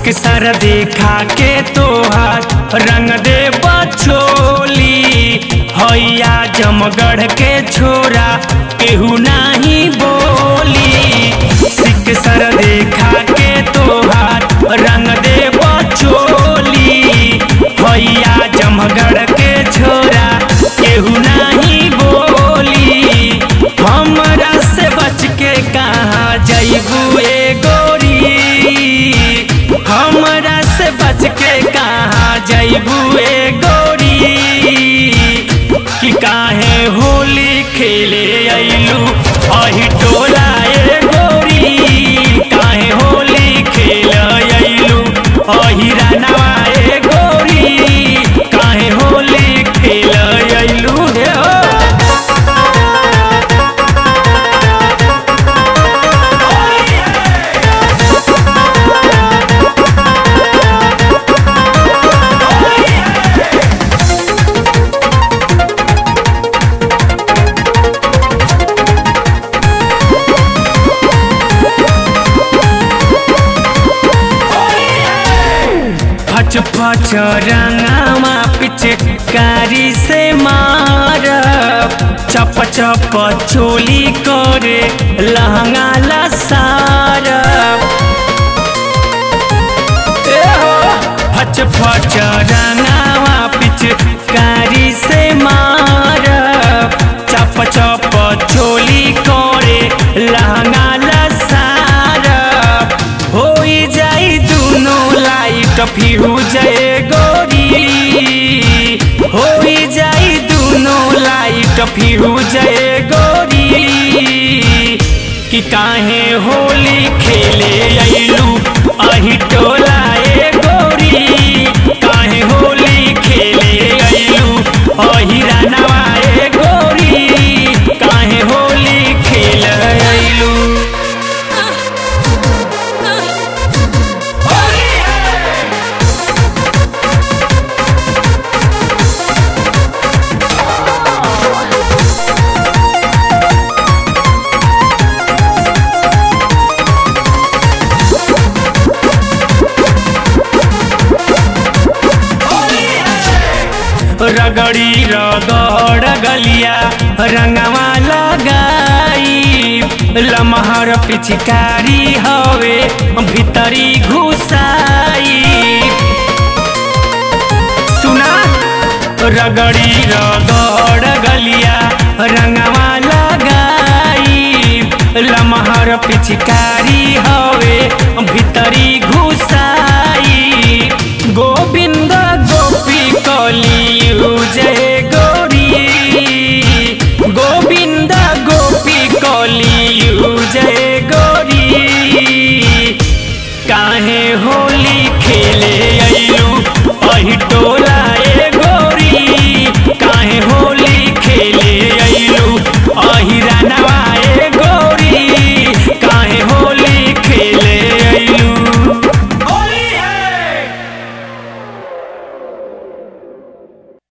सिकसर देखा के तोहार रंग दे बछोली हैया जमगढ़ के छोरा केहू नाही बोली सिकसर देखा के तोहार रंग दे बछोली हैया जमगढ़ के छोरा केहू नाही बोली हमरा से बच के कहाँ जैबू ए गोरी हमरा से बच के कहाँ जैबू ए गोरी कि काहे होली खेले अइलू अही टोला ए गोरी काहे होली खेल अइलू अही रानवा ए गोरी काहे होली खेल अइलू हे हो फच फच रंगामा पिचकारी से मार चप चप चोली करे लहंगा लसार ए हो, फच फच रंगामा पिचकारी से मार चप चप चोली करे लहंगा लसार होई जाई दुनो लाइट फ्यूज ए गोरी होई जाई दुनो लाइट फ्यूज ए गोरी कि काहे होली खेले अइलू अही टोला ए गोरी काहे होली खेले अइलू अही रानवा ए गोरी काहे होली खेल अइलू रगड़ी रगड़ गलिया रंगवा लगाई लमहर पिचकारी हवे भीतरी घुसाई सुना रगड़ी रगड़ गलिया रंगवा लगाई लमहर पिचकारी हवे